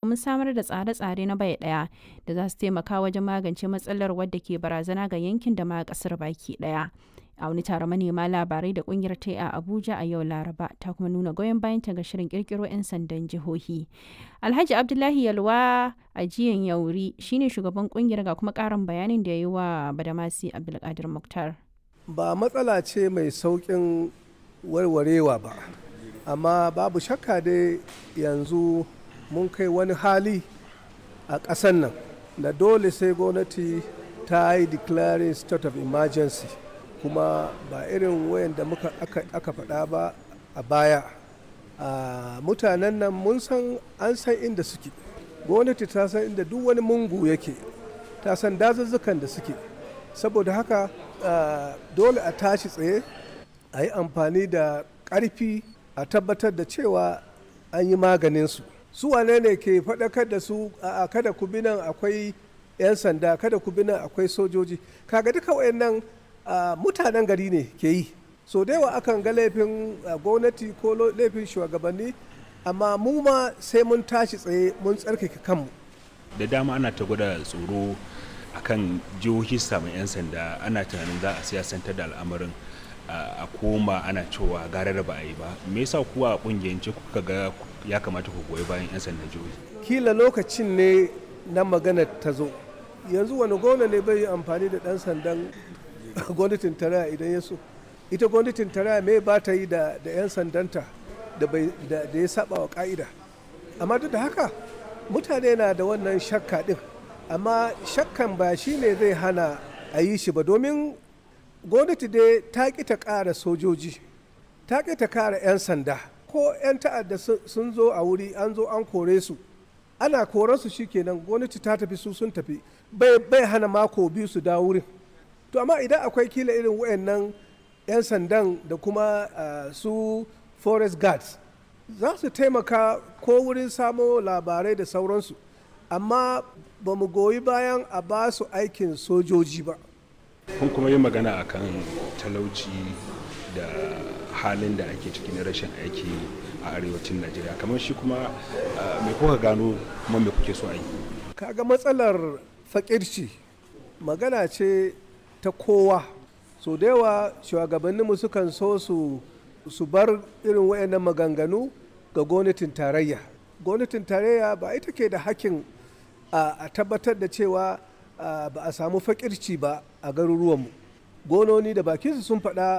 domin samar da tsare-tsare na bai ɗaya da za su taimaka wajen magance matsalar wadda ke barazana ga yankin da ma ƙasar baki ɗaya. a wani taron manema labarai da kungiyar ta a abuja a yau laraba ta kuma nuna goyon bayan ta ga shirin kirkiro 'yan sandan jihohi alhaji abdullahi yalwa a jiyan yauri shine shugaban kungiyar ga kuma karin bayanin da ya yi wa badamasi abdulkadir muktar ba matsala ce mai saukin warwarewa ba amma babu shakka dai yanzu mun kai wani hali a ƙasar nan da dole sai gwamnati ta yi declaring state of emergency kuma ba irin wayan da muka aka faɗa ba a baya mutanen nan mun san an san inda suke gwamnati ta san inda duk wani mungu yake ta san dazuzzukan da suke saboda haka dole a tashi tsaye a yi amfani da ƙarfi a tabbatar da cewa an yi maganinsu su wane ne ke faɗakar da su a kada ku bi nan akwai 'yan sanda kada ku bi nan akwai sojoji kaga duka wayannan Uh, mutanen gari ne ke yi so da yawa akan ga laifin uh, gwamnati ko laifin shugabanni amma mu ma sai mun tashi tsaye mun tsarkake kanmu da dama ana ta gwada tsoro akan jihohi samun 'yan sanda ana tunanin za a siyasantar da al'amarin uh, a koma ana cewa gara da ba a yi ba me yasa kuwa a kungiyance kuka ga ya kamata ku goyi bayan 'yan sandan jihohi kila lokacin ne na magana ta zo yanzu wani gona ne bai yi amfani da dan sandan gwamnatin tarayya idan ya so ita gwamnatin tarayya me ba ta yi da 'yan sandanta da ya saba wa ka'ida amma duk da haka mutane na da wannan shakka din amma shakkan ba shi ne zai hana a yi shi ba domin gwamnati dai ta ƙi ta ƙara sojoji ta ƙi ta ƙara 'yan sanda ko 'yan ta'adda sun zo a wuri an zo an kore su ana koransu shikenan gwamnati ta tafi su sun tafi bai hana mako biyu su dawo wurin to amma idan akwai kila irin wayannan 'yan sandan da kuma uh, su forest guards za su taimaka ko wurin samo labarai da sauransu amma ba mu goyi bayan a ba su aikin sojoji ba kun kuma yi magana akan talauci da halin da ake ciki na rashin aiki a arewacin najeriya kamar shi kuma me kuka gano kuma me kuke so a yi kaga matsalar fakirci magana ce ta kowa so da yawa shugabanninmu sukan so su su bar irin wayannan maganganu ga gwamnatin tarayya gwamnatin tarayya ba ita ke da hakkin a tabbatar da cewa ba a samu fakirci ba a garuruwanmu gononi da bakinsu sun faɗa